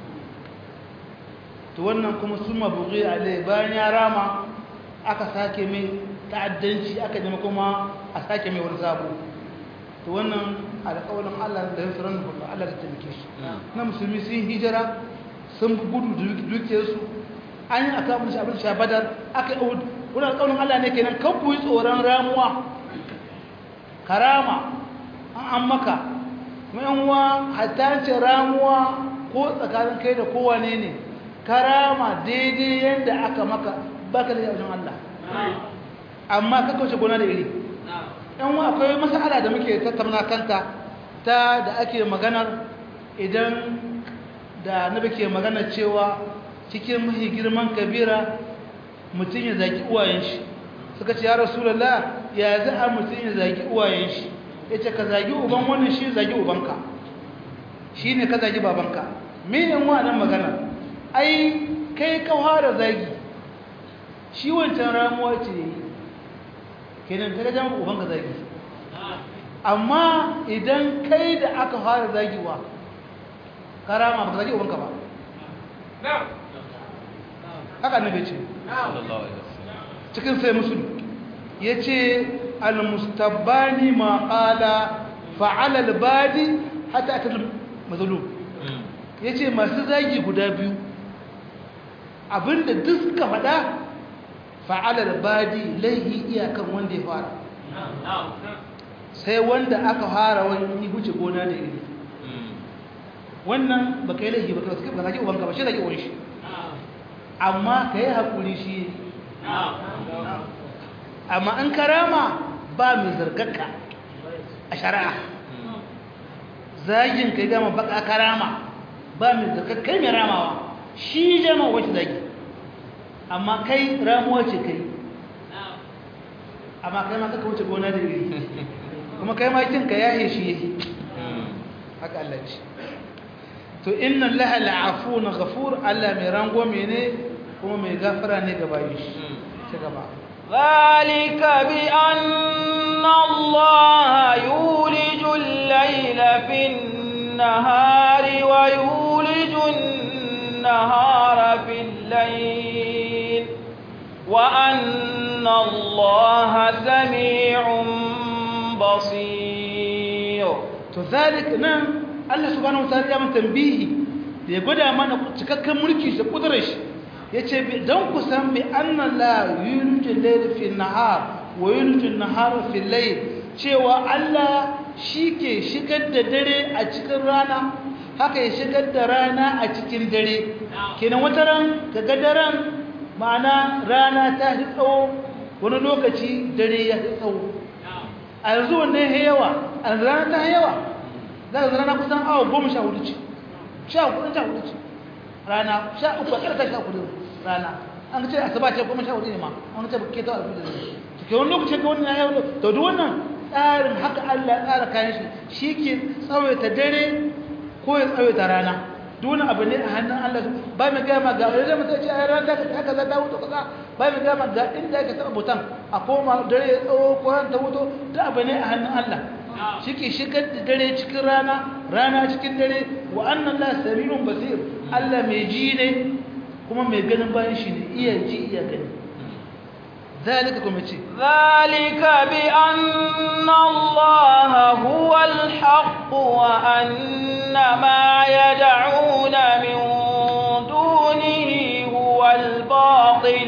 to wannan kuma sun mabuƙi alai bayan ya rama aka sake mai ta'addanci aka jama kuma a sake mai wani sabo to wannan alƙawarin Allah da yin tsoron da Allah da taimake shi na musulmi sun hijira sun gudu dukiyarsu an yi aka mishi abin sha badar aka yi wani alƙawarin Allah ne kenan kan ku yi tsoron ramuwa karama an an maka uwa hatta ce ramuwa ko tsakanin kai da kowane ne karama daidai yadda aka maka baka da wajen Allah amma ka kauce gona da iri yan wa akwai masala da muke tattauna kanta ta da ake maganar idan da nabi ke magana cewa cikin mahi girman kabira mutum ya zaki uwayen shi suka ce ya rasulullah ya za a mutum ya zagi uwayen shi ya ce ka zagi uban wannan shi zagi ubanka shi ne ka zagi babanka minin nan magana ai kai ka fara zagi shi wancan ramuwa ce kenan ta gajen ubanka zagi amma idan kai da aka fara zagiwa karama ba ka zagi ubanka ba haka annabi ce cikin sai musulun ya ce almustabbani ma ƙala fa'ala albadi hata aka mazalum ya ce masu zagi guda biyu abinda duk suka faɗa fa'ala albadi laihi iyakan wanda ya fara sai wanda aka fara wani huce gona da iri wannan ba ka yi laihi ba ka zagi ubanka ba shi zagi uwan shi amma ka yi haƙuri shi amma an karama ba mai zargarka a shari'a zagin kai gama baka karama ba mai zargar kai mai ramawa shi jama wacce zagi amma kai ramuwa ce kai amma kai ma kaka wuce gona da iri kuma kai ma kinka ya shi yake haka Allah ce to inna laha la'afuna ghafur Allah mai rangwame ne kuma mai gafara ne ga bayin shi ci gaba ذلك بأن الله يولج الليل في النهار ويولج النهار في الليل وأن الله سميع بصير to zalik nan Allah subhanahu wataala ya mun tambihi da ya gwada mana cikakken mulki da kudurar shi yace dan ku san bi anna la yulju layl fi nahar wa yulju nahar fi layl cewa Allah shike shigar da dare a cikin rana haka ya shigar da rana a cikin dare kenan wata ran kaga daren ma'ana rana ta hi tsawo wani lokaci dare ya hi tsawo a yanzu wannan ya yawa a yanzu rana ta yawa za ka rana kusan awa goma sha hudu ce sha hudu sha hudu ce rana sha uku a ƙarƙar sha hudu rana an ce asaba ce goma sha hudu ne ma an ce ke ta alfi da zai to ke wani lokacin ka wannan ya yawa to duk wannan tsarin haka Allah ya tsara kayan shi shi ke tsawaita dare ko ya tsawaita rana duk wani abu ne a hannun Allah ba mai gama ga wani zai mutum ce a rana ta haka za ta wuto kaza ba mai gama ga inda aka taɓa mutum a koma dare ya tsawo ko ran ta wuto duk abu ne a hannun Allah shi ke shigar da dare cikin rana rana cikin dare wa annan la sami'un basir Allah mai ji ne kuma mai ganin bayan shi ne iya ji iya gani ذلك كما يجي ذلك بأن الله هو الحق وأن ما يدعون من دونه هو الباطل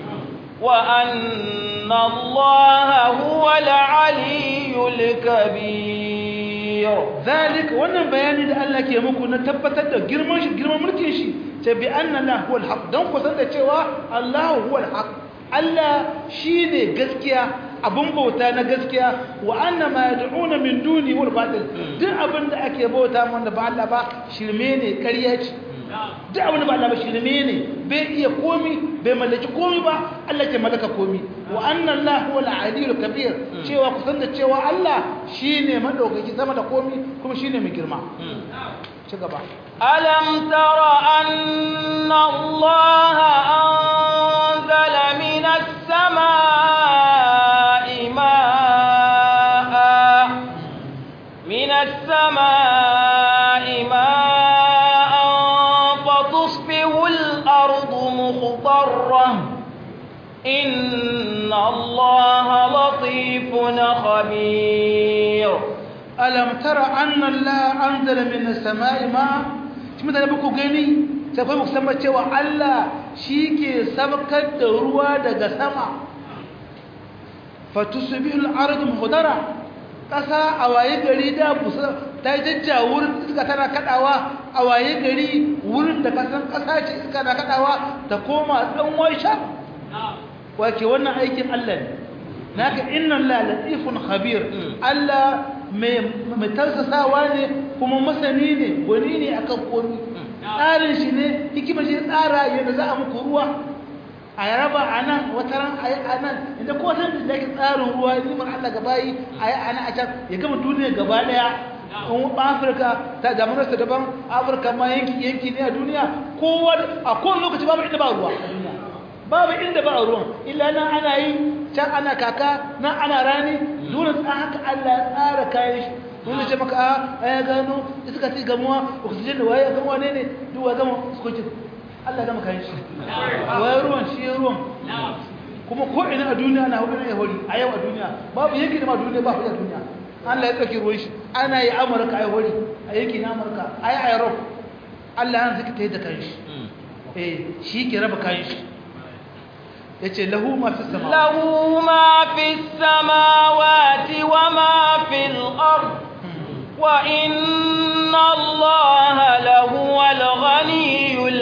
وأن الله هو العلي الكبير ذلك wannan bayani da Allah ke muku na tabbatar da girman shi girman mulkin shi ta bi anna la huwa al-haq dan ku san da cewa Allah huwa al-haq Allah shine gaskiya abun bauta na gaskiya wa anna ma yad'una min duni wal batil duk abin da ake bauta wanda ba Allah ba shirme ne ƙarya ce duk abin da ba Allah ba shirme ne bai iya komi bai mallaki komi ba Allah ke mallaka komi wa anna Allah huwa al-aliyyul kabir cewa ku san da cewa Allah shine madaukaki sama da komi kuma shine mai girma ci gaba ألم تر أن الله أنزل من السماء ماء من السماء ماء فتصبح الأرض مخضرة إن الله لطيف خبير alam tara anna Allah anzala minas sama'i ma shi mutane ba ku gani sai kai ku san cewa Allah shike sabkar da ruwa daga sama fatusbihu al-ardu muhdara kasa a waye gari da busa ta jajja wurin iska tana kadawa a waye gari wurin da kasan kasa ce iska na kadawa ta koma dan waisha wake wannan aikin Allah ne naka inna la latifun khabir Allah mai tarsasawa ne kuma masani ne gwani ne akan komi tsarin shi ne hikimar shi tsara yadda za a muku ruwa a yaraba a nan wata ran a yi a nan inda ko san da yake tsarin ruwa nimar Allah gaba yi a yi a nan a can ya gama duniya gaba daya in afirka ta damunarsa daban afirka ma yanki yanki ne a duniya kowa a kowane lokaci babu inda ba ruwa a duniya babu inda ba ruwan illa nan ana yi can ana kaka nan ana rani dole tsan haka Allah ya tsara kayan shi wanda ce maka a ya gano iska ce gamuwa oxygen da waye ya gamuwa ne ne duk wa gama sukokin Allah ya gama kayan shi waye ruwan shi ya ruwan kuma ko ina a duniya na hudu ne hori a yau a duniya babu yanki da ma duniya ba a duniya Allah ya tsaki ruwan shi ana yi amurka a hori a yanki na amurka a yi a europe Allah ya zika ta yi da kayan shi eh shi ke raba kayan shi yace lahu ma fi sama lahu ma fi samawati wa ma fil ard wa inna allaha lahu al ghaniyyul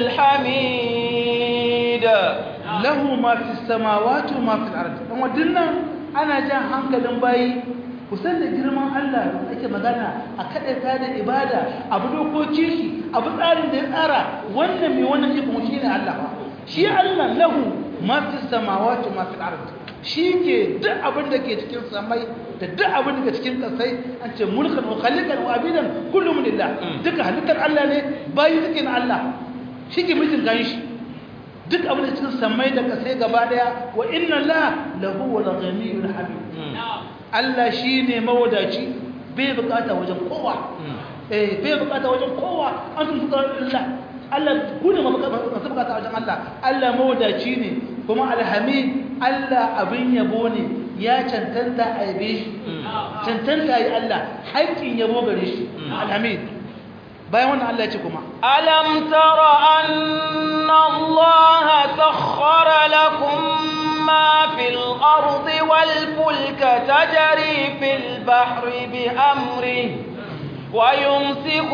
hamid lahu ma fi samawati wa ma fil ard dan wadannan ana jan hankalin bayi kusan da girman Allah da ake magana a kadaita da ibada abu dokokin shi abu tsarin da ya tsara wannan mai wannan iko shine Allah shi Allah lahu ma fi samawati ma fil ard shi ke duk abin da ke cikin samai da duk abin da ke cikin kasai an ce mulkan wa khaliqan wa abidan kullum lillah duka halittar Allah ne bayi suke na Allah shi ke mulkin gan shi duk abin da cikin samai da kasai gaba daya wa inna la lahu wal ghaniyyul hamid Allah shine mawadaci bai bukata wajen kowa eh bai bukata wajen kowa an tun fuka Allah Allah ku ne masu bukata wajen Allah Allah mawadaci ne kuma alhamid Allah abin yabo ne ya cancanta a yabe shi cancanta yi Allah haƙƙin yabo gare shi alhamid bayan wannan Allah ya ce kuma ألم تر أن الله سخر لكم ما في الأرض والفلك تجري في البحر بأمره ويمسك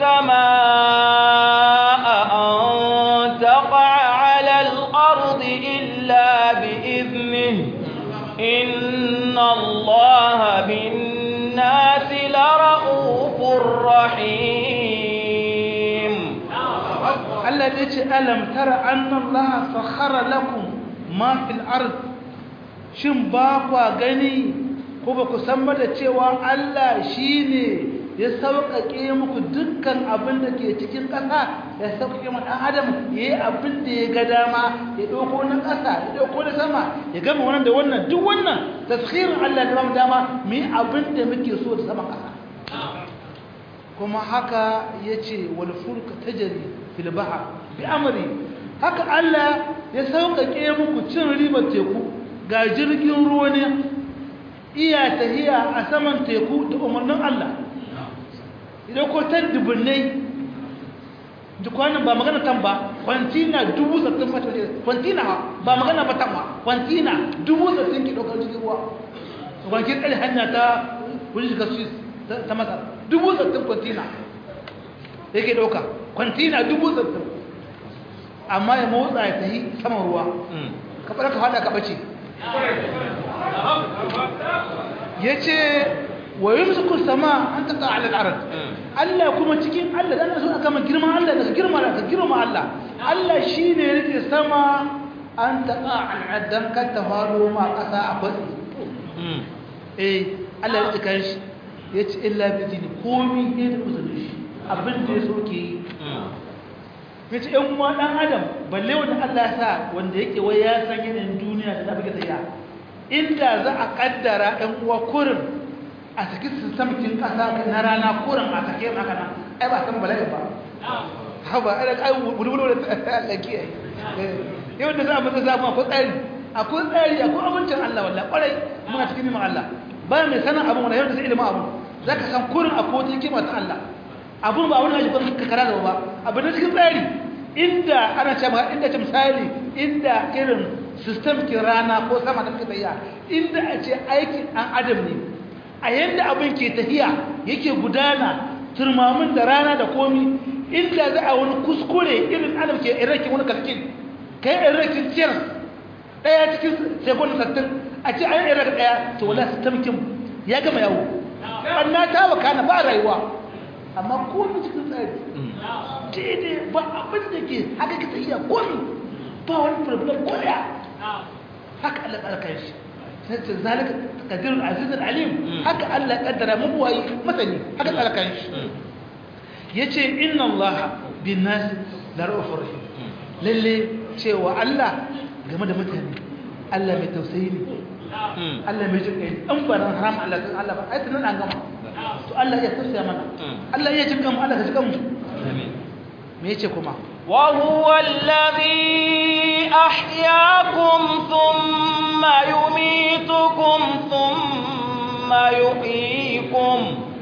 السماء أن تقع على الأرض إلا بإذنه إن الله بالناس لرؤوف رحيم Allah ya ce alam tara anna Allah sakhara lakum ma fil ard shin ba kwa gani ko ba ku san ba da cewa Allah shine ya sauƙaƙe muku dukkan abin da ke cikin ƙasa ya sauƙaƙe ma ɗan adam ya yi abin da ya ga dama ya ɗauko na ƙasa ya ɗauko na sama ya gama wannan da wannan duk wannan tashirin Allah da ba mu dama mu yi abin da muke so da saman ƙasa kuma haka ya ce wal fulka tajri fil bahr bi amri haka Allah ya sauƙaƙe muku cin ribar teku ga jirgin ruwa ne iya tahiya a saman teku da umarnin Allah idan ko tan dubunnai dukwanin ba magana tan ba kwantina dubu sattin mata kwantina ba magana ba tan ba kwantina dubu sattin ki ɗaukar jirgin ruwa kwankin ɗari hanya ta wani shiga swiss ta masar dubu sattin kwantina yake ɗauka kwantina dubu sattin amma ya motsa ya tafi saman ruwa ka fara ka fada ka bace ya ce wa yi musu sama an taƙa alal arad Allah kuma cikin Allah da so aka man girman Allah daga girma daga girma Allah Allah shi ne rike sama an taƙa al'ad dan kan ta faru ma ƙasa a kwatsi eh Allah ya rike kan shi ya ce illa bi dini komi ne da uzurin shi abin da ya so ke yi ya ce ‘yan uwa ɗan adam balle wanda Allah sa wanda yake wai ya san yanayin duniya da zafi tsaya inda za a ƙaddara ‘yan uwa kurin a saki sistamkin ƙasa na rana kurin a sake maka nan ai ba san bala'i ba haba ai da kai wuri-wuri da Allah ke yi yau da za a mutu zafi akwai tsari akwai tsari akwai abincin Allah wallah ƙwarai muna cikin neman Allah ba mai sanin abin wanda yau da sai ilimin abu za ka san kurin akwai wata hikima ta Allah abun ba wani ajiyar ka kara da ba abu na cikin tsari inda ana ce ma inda ce misali inda irin system ke rana ko sama da muke tafiya inda a ce aikin an adam ne a yanda abin ke tafiya yake gudana turmamin da rana da komi inda za a wani kuskure irin adam ke irakin wani kalkin kai irakin ciyar daya cikin sekundin sattin a ce an irak daya to wala system kin ya gama yawo ɓanna ta wakana ba rayuwa amma komi cikin tsari daidai ba abin da ke haka ka tsayiya komi ba wani problem ko daya haka Allah ƙarƙar shi sai ce zalika kadirul azizul alim haka Allah kaddara mabuwayi masani haka ƙarƙar shi yace inna Allah bin nas la ra'ufur rahim lalle cewa Allah game da mutane Allah mai tausayi ne Allah mai jin kai an ba nan haram Allah kan Allah ba ai tunan an gama to Allah ya tausaya mana Allah ya jin mu Allah ka jin mu me yace kuma wa huwa alladhi ahyaakum thumma yumitukum thumma yuhyikum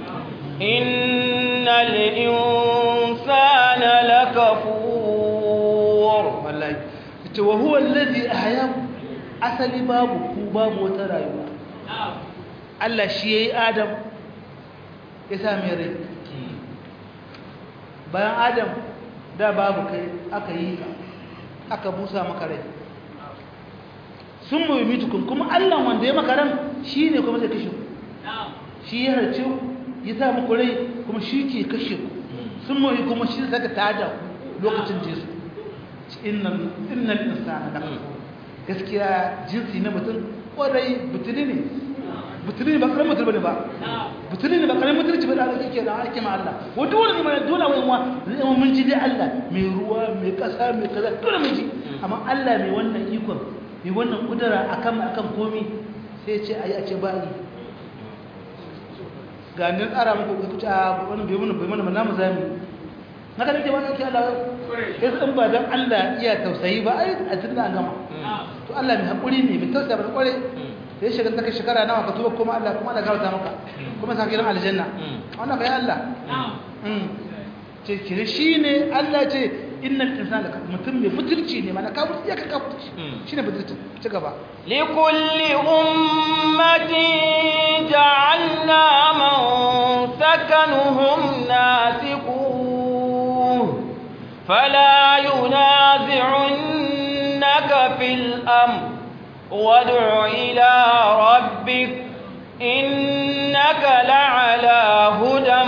innal insana lakafur wallahi yace wa huwa alladhi ahyaakum asali babu ku babu wata rayuwa Allah shi yayi Adam ya sa mai rai bayan Adam da babu kai aka yi ka aka busa maka rai sun mai mitukun kuma Allah wanda ya maka ran shi ne kuma zai kashe ku shi ya harce ku ya sa muku rai kuma shi ke kashe ku sun mai kuma shi zaka tada ku lokacin jesu innal insana da gaskiya jinsi na mutum kwarai butuli ne butuli ne ba karamin mutum ne ba butuli ne ba karamin mutunci ba da Allah yake da ake ma Allah ko dole ne mai dole wai wa zai mun ji dai Allah mai ruwa mai kasa mai kaza dole mun ji amma Allah mai wannan ikon mai wannan kudura akan akan komi sai ce ayi a ce ba yi ga nan tsara muku ku ta wannan bai mun bai mun namu zami haka nake wannan ke Allah sai in ba dan Allah iya tausayi ba ai a tunda an gama to Allah mai hakuri ne mai tausaya ba kware sai shiga take shekara nawa ka tuba kuma Allah kuma Allah gafarta maka kuma sa gidan aljanna wannan bai Allah mm ce kire shine Allah ce innal insana mutum mai butulci ne mana ka butulci ka butulci shine butulci ci gaba likulli ummatin ja'alna man sakanuhum nasikuh fala yunazi'unnaka fil amr وادع إلى ربك إنك لعلى هدى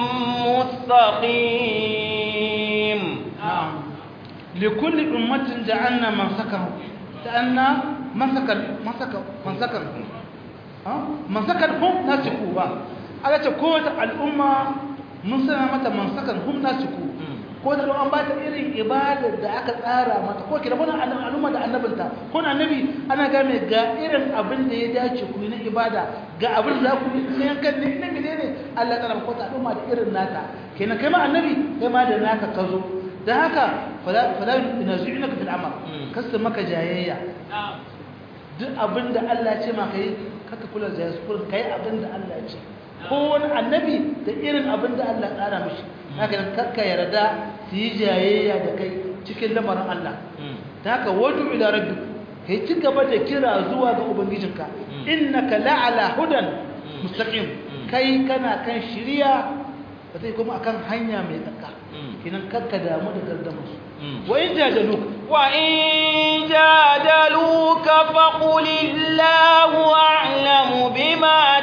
مستقيم نعم لكل أمة جعلنا من سكنوا جعلنا من سكن من سكن من سكن من سكن هم ناسكوا على تقول الأمة من سنة متى من سكن هم ناسكوا ko da an ba ta irin ibadar da aka tsara mata ko kira wani al'umma da annabinta ko annabi ana ga mai ga irin abin da ya dace ku na ibada ga abin da ku yi na yankan ne na mene ne Allah ya tsara ko ta al'umma da irin nata kenan kai ma annabi kai ma da naka ka zo da haka fala fala yunazi'unaka fil amal kasu maka jayayya duk abin da Allah ya ce ma kai kaka kula da yasu kullum kai abin da Allah ya ce ko wani annabi da irin abin da Allah ya tsara mishi haka nan kakka yarda su yi jayayya da kai cikin lamarin Allah ta haka wadu ila rabbi kai ci gaba da kira zuwa ga ubangijinka innaka la'ala hudan mustaqim kai kana kan shiriya ba sai kuma akan hanya mai tsaka kinan kakka damu da gardama su wa in jadaluka wa in jadaluka faqul illahu a'lamu bima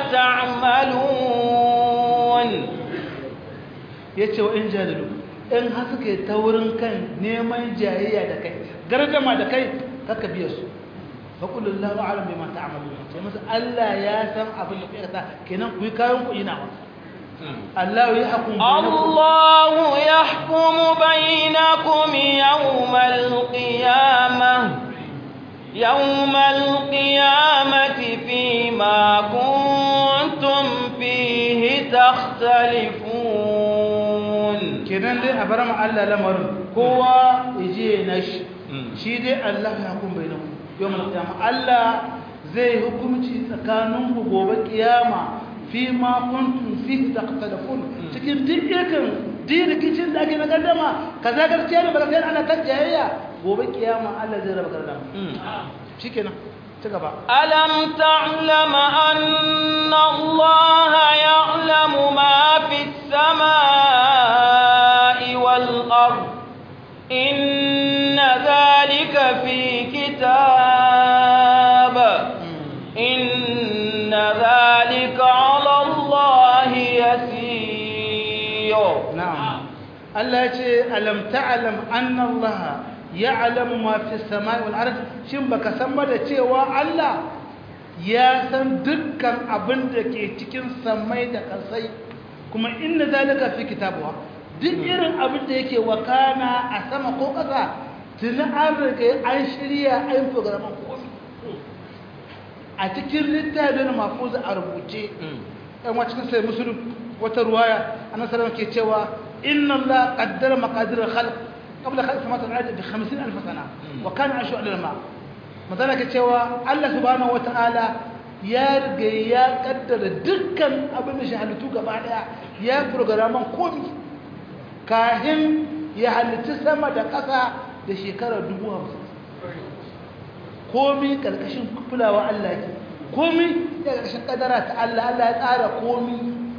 ta'malun ya ce wa in jadalu in har suka yi taurin kan neman jayayya da kai gardama da kai kaka biya su faƙulun lahu alam bai mata amalu ce masu Allah ya san abin da kuka kenan ku yi kayan ku ina wa Allah ya hukum Allah ya hukumu bainakum yawmal qiyamah yawmal qiyamati fima kuntum fihi takhtalifun kenan dai a bar mu Allah lamarin kowa yaje na shi shi dai Allah ya hukum bainakum yawmal qiyama Allah zai hukunci tsakanin ku gobe kiyama fi ma kuntum fi taqtalafun cikin dukkan dirikicin da ake na gaddama kaza gaskiya ne ba gaskiya ana kan jayayya gobe kiyama Allah zai raba gaddama shikenan ci gaba alam ta'lam anna Allah ya'lamu ma fi samai wal ard inna dhalika fi kitab inna dhalika 'ala Allah yasir na'am Allah ya ce alam ta'lam anna Allah ya'lamu ma fi samai wal ard shin baka san ba da cewa Allah ya san dukkan abin da ke cikin samai da kasai kuma inna zalika fi kitabuwa duk irin abin da yake wakana a sama ko ƙasa tuni an riga an shirya an programan komi a cikin littafin mafuza a rubuce ɗan wa cikin sai musulun wata ruwaya annabi sallallahu ke cewa inna Allah qaddara maqadir al-khalq qabla khalq samawati wal ardi bi 50000 sana wa kana ashu al-ma madana ke cewa Allah subhanahu wa ta'ala ya riga ya kaddara dukkan abin da shi halittu gaba daya ya programan komi kahin ya halitta sama da ƙasa da shekara dubu hamsin komi ƙarƙashin kulawa Allah ke komi ya ƙarƙashin ƙadara ta Allah Allah ya tsara komi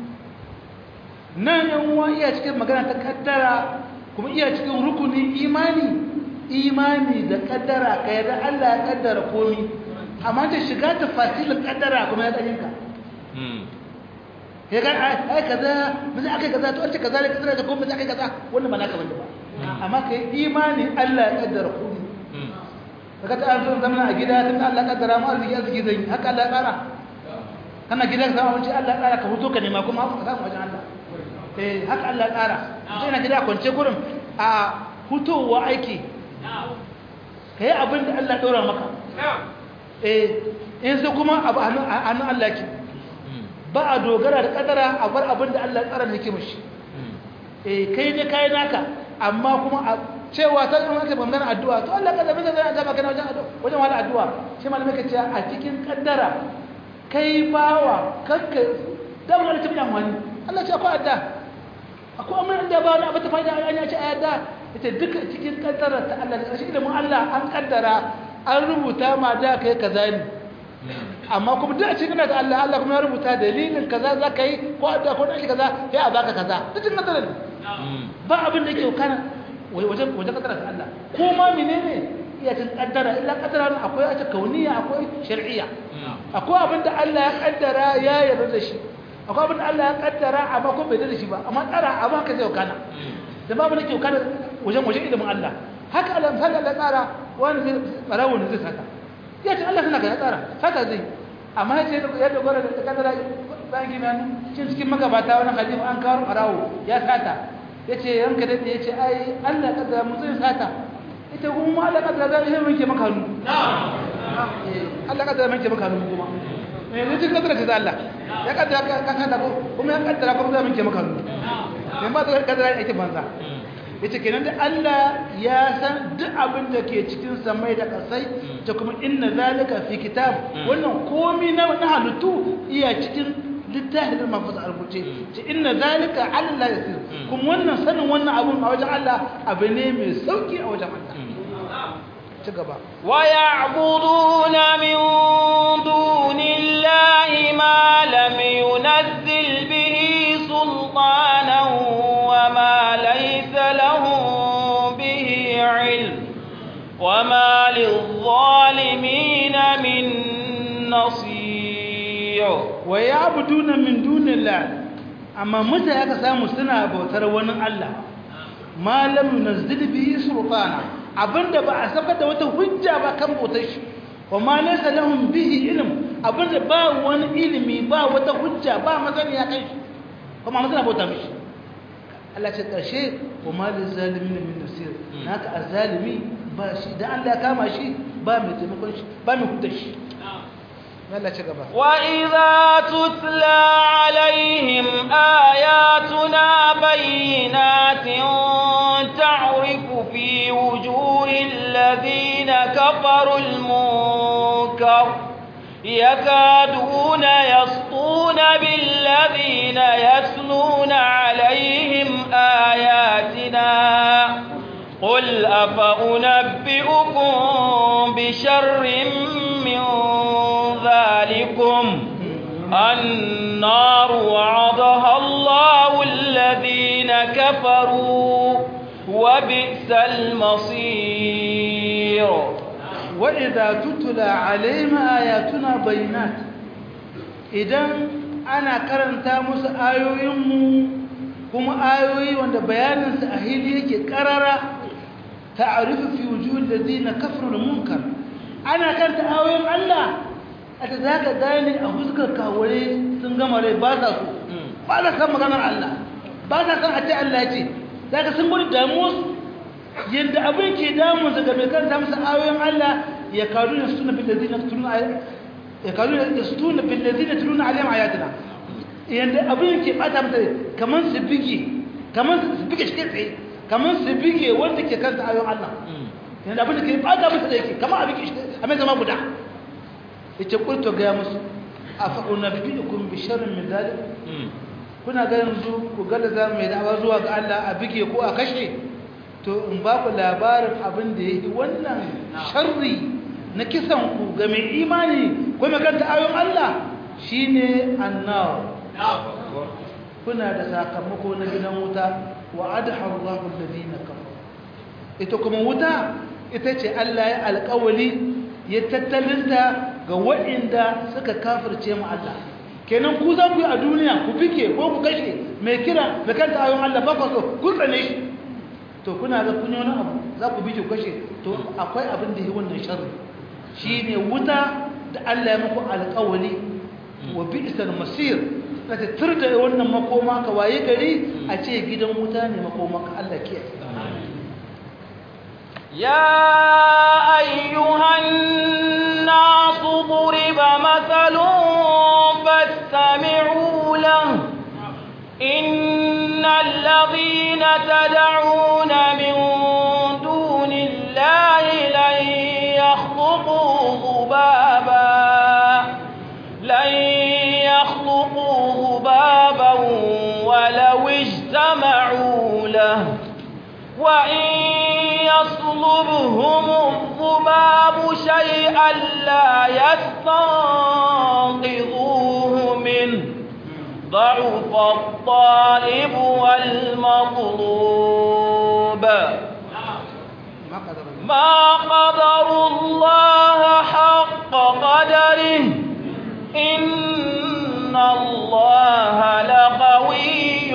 nan yan uwa iya cikin magana ta kaddara kuma iya cikin rukunin imani imani da kaddara ka yarda Allah ya kaddara komi amma ta shiga ta fasilin kaddara kuma ya tsaninka ya ga ai kaza mun aka kaza to ace kaza ne kaza da kuma mun aka kaza wannan ba naka bane ba amma kai imani Allah ya kaddara komai kaga ta an zo zama a gida tun Allah kaddara mu arziki arziki zai haka Allah ya tsara kana gidan ka samu Allah ya tsara ka huto ka nema kuma haka ka samu wajen Allah eh haka Allah ya tsara sai na gida kwance gurin a hutowa aiki kai abin da Allah ya daura maka eh in sai kuma abu a hannun Allah ke ba a dogara da kadara a bar abin da Allah ya tsara ne ke mishi eh kai ne kai naka amma kuma a cewa ta zama ta bangaren addu'a to Allah kaza bisa zai azaba kana wajen addu'a wajen wala addu'a shi malamai ka ce a cikin kaddara kai bawa kanka dan wani tabi amfani Allah ce akwai adda akwai amma da ba wani abu ta fa'ida an ya ce ayata ita duka cikin kaddara ta Allah da shi ilimin Allah an kaddara an rubuta ma da kai kaza ne amma kuma duk a cikin da Allah Allah kuma ya rubuta dalilin kaza za ka yi ko adda ko dan shi kaza sai a baka kaza duk cikin kaddara ne ba abin da yake kana wajen wajen kaddara ta Allah ko ma menene iya cin kaddara illa kaddara akwai ta kauniya akwai shar'iyya akwai abin da Allah ya kaddara ya yarda da shi akwai abin da Allah ya kaddara amma ko bai yarda da shi ba amma tsara amma ka zai kana da babu nake kana wajen wajen ilimin Allah haka Allah misali Allah tsara wani zai barawo ne zai saka ya ce Allah suna ka ya tsara saka zai amma ya ce ya dogara da kaddara bayan gina cikin magabata wani hadisi an kawo barawo ya sata ya ce yanka daɗe ya ce ai allah ƙaddara mutum sata ita kuma allah ƙaddara za a yi manke maka hannu allah ƙaddara manke maka hannu kuma ne ne cikin ƙaddara ce da allah ya ƙaddara ka sata ko kuma ya ƙaddara kuma za a manke maka hannu ne ba ta ƙaddara ya ake banza ya ce kenan da allah ya san duk abin da ke cikin samai da ƙasai ta kuma inna zalika fi kitab wannan komi na halittu iya cikin littafin da mafi a rubuce ce inna zalika Allah ya sir kuma wannan sanin wannan abun a wajen Allah abu ne mai sauki a wajen Allah ci gaba wa ya'buduna min dunillahi ma lam yunzil bihi sultanan wa ma laysa lahum bihi ilm wa ma lil-zalimin min nasir wa ya abuduna min dunillah amma mutane aka samu suna bautar wani Allah malam yunzil bihi sultana abinda ba a saka da wata hujja ba kan bautar shi wa ma laysa lahum bihi ilm abinda ba wani ilimi ba wata hujja ba mazaniya kan shi kuma mazana bauta mishi Allah ce karshe wa ma lizalimin min nasir naka azalimi ba shi da Allah ya kama shi ba mai taimakon shi ba mai hudda shi وإذا تتلى عليهم آياتنا بينات تعرف في وجوه الذين كفروا المنكر يكادون يسطون بالذين يتلون عليهم آياتنا قل أفأنبئكم بشر من ذلكم النار وعدها الله الذين كفروا وبئس المصير وإذا تتلى عليهم آياتنا بينات إذن أنا كرنت مس آيوهم kuma ayoyi wanda bayaninsu a hili yake karara ta'arifu fi wujuhil ladina kafaru da munkar ana kanta ayoyin Allah a ta zaka gane a huskar kawure sun gama rai ba sa so ba sa san maganar Allah ba sa san a ce Allah ce zaka sun gudu damuwa yadda abin ke damun su ga mai kanta musu ayoyin Allah ya karu da suna bil ladina tuluna ya karu da suna bil ladina tuluna alayhim ayatina yadda abin ke bata mata kamar su bige kamar su bige shi tsaye kamar su bige wanda ke kanta ayoyin Allah yadda abin da ke bata mata da yake kamar abin ke a mai zama guda yace kulto ga musu afa unabbiukum bi sharrin min dalik kuna ga yanzu ku ga da zamu yi da'awa zuwa ga Allah a bige ko a kashe to in ba ku labarin abin da yake wannan sharri na kisan ku ga mai imani ko mai kanta ayoyin Allah shine annar kuna da sakamako na gidan wuta wa adha Allahu alladhina kafaru ita kuma wuta ita ce Allah ya alƙawali ya tattalinta ga waɗanda suka kafirce mu Allah kenan ku za ku yi a duniya ku fike ko ku kashe mai kira mai kanta ayon Allah ba ku so ku tsane shi to kuna ga kun yi wani abu za ku bi ku kashe to akwai abin da yi wannan sharri shine wuta da Allah ya muku alƙawari wa bi'sal masir kace turda wannan makoma ka waye gari a ce gidan wuta ne makoma ka Allah ke يا أيها الناس ضرب مثل فاستمعوا له إن الذين تدعون من دون الله لن يخلقوا ذبابا لن يخلقوا ذبابا ولو اجتمعوا له وإن يطلبهم الذباب شيئا لا يستنقذوه منه ضعف الطالب والمطلوب ما قدر الله حق قدره إن الله لقوي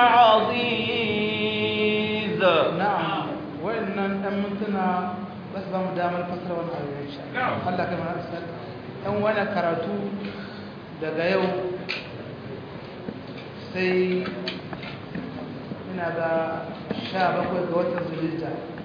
عزيز na'am wayannan dan mintuna bas ba mu damar fasara wannan ayoyi insha Allah Allah kai mana asal dan wannan karatu daga yau sai ina ga 17 ga watan Zulhijja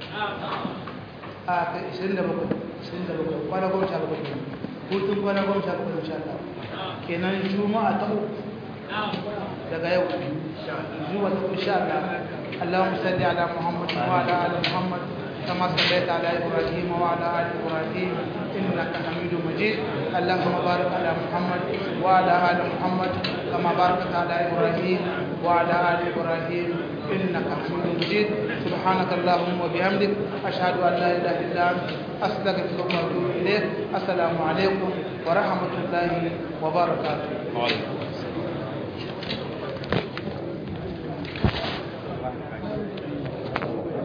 a kai 27 27 kwana 17 hutun kwana 17 insha Allah kenan juma'a ta uku daga yau zuwa ta insha Allah اللهم صل على محمد وعلى ال محمد كما صليت على ابراهيم وعلى ال ابراهيم انك حميد مجيد اللهم بارك على محمد وعلى ال محمد كما باركت على ابراهيم وعلى ال ابراهيم انك حميد مجيد سبحانك اللهم وبحمدك اشهد ان لا اله الا انت استغفرك واتوب اليك السلام عليكم ورحمه الله وبركاته وعليكم